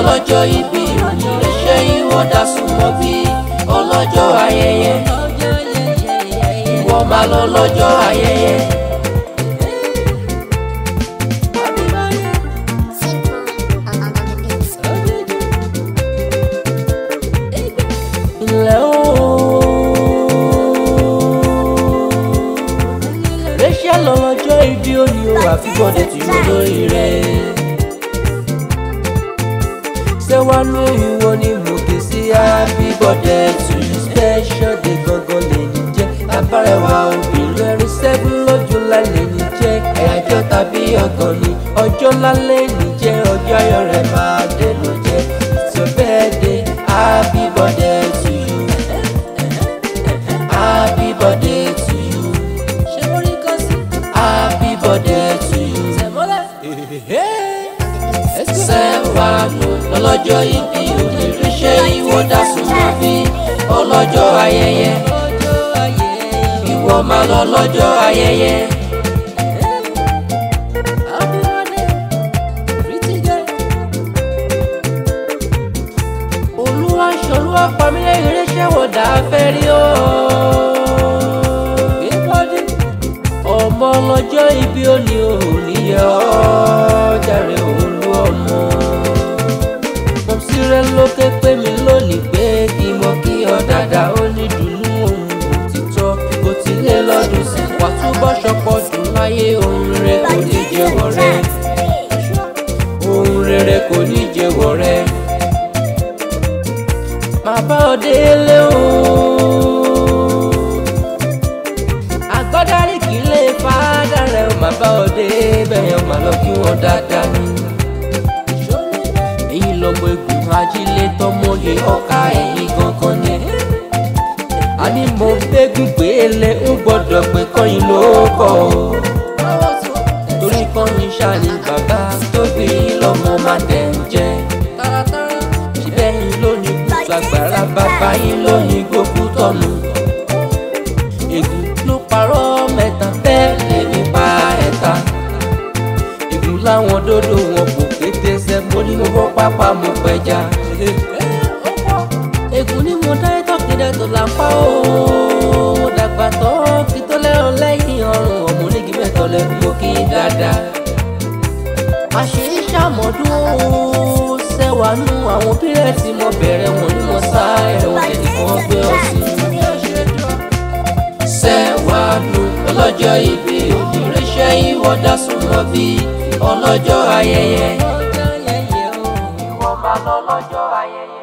lọ́lọ́jọ́ ìbí òní rẹ̀ ṣe ìwọ dá súnmọ́ bí ọlọ́jọ́ ayẹyẹ ìwọ máa lọ lọ́jọ́ ayẹyẹ. ilẹ̀ ooo rachel lọ́lọ́jọ́ ìbí òní o happy birthday to you lórí rẹ̀ ṣé wàá ló ìwọ ni mo kì í sí happy birthday to you special day gangan lè ní jẹ́ abárẹwà obìnrin ẹ̀rí seven lọ́jọ́ lálẹ́ ní jẹ́ ẹ̀yájọ́ tàbí ọ̀gàn ni ọjọ́ lálẹ́ ní jẹ́ ọjọ́ ayọ̀ rẹ̀ máa dé ló jẹ́ it's your birthday happy birthday to you happy birthday to you happy birthday to you sẹ́wàánú lọ́lọ́jọ́ ìbí onírìṣẹ́ ìwọ́dà súnmọ́ bí ọlọ́jọ́ ayẹyẹ ìwọ máa lọ lọ́jọ́ ayẹyẹ. olúwa ṣolúwa pamílẹ̀ ìrẹsẹ̀ wọ̀dà fẹ́ rí o. ọmọ ọlọ́jọ́ ìbí òní ò níyẹ ọ́ jàre olú ọmọ. mọ̀sílẹ̀ lókè pé mi lónìí pé kí mo kí ọ dáadáa ó ní dùnú ohun òtítọ́ kò tí lé lọ́dún sí wà túbọ̀ ṣọpọ̀ dùn láyé ohun rere kò ní jẹ́wọ́ rẹ ohun rere kò ní jẹ́wọ́ rẹ. màá bá ọ délé o agbọ́dárí kì í lè fàádà rẹ̀ ó máa bá ọ dé bẹ́ẹ̀ ó máa lọ kí wọ́n dáadáa ní. èyí lọmọ egun ajílẹ̀ tọmọye ọkà ẹ̀yìn gangan ni. a ní mo gbẹ́gun gbélé ń gbọ́dọ̀ pé kọ́yìn ló kọ́ o. torí kọ́yìn ṣáàní bàbá tóbi lọ́mọ máa tẹ̀ ń jẹ́. síbẹ̀ yín lónìí kùtù àgbàrá bàbá yín lónìí gbókú tọ̀nù ègún ló parọ́ mẹ́ta bẹ́ẹ̀ lèmi pa ẹ̀ta. ègún láwọn dódò wọn kò kété ṣe mo ní mo bọ́ pápá mo pẹja. ègún ni mo dá ẹtọ́ kéde tó là ń pa ó. mo dàgbà tó kí tó lẹ́rọ lẹ́yìn ọrùn ọmọ onígi mẹ́tọ́ lẹ́nu mo kí dáadáa. àṣírí ṣàmọ́dún ó ṣẹ́wàánú àwọn pírẹ́tì mo bẹ̀rẹ̀ wọn ni mo sá ẹ̀wọ̀n ẹnìkan gbé ọ̀sìn sẹ́wàánú ọlọ́jọ́ ìbí onírẹ́ṣẹ́ ìwọ́dà súnmọ́ bí ọlọ́jọ́ ayẹyẹ. ìwọ máa lọ lọ́jọ́ ayẹyẹ.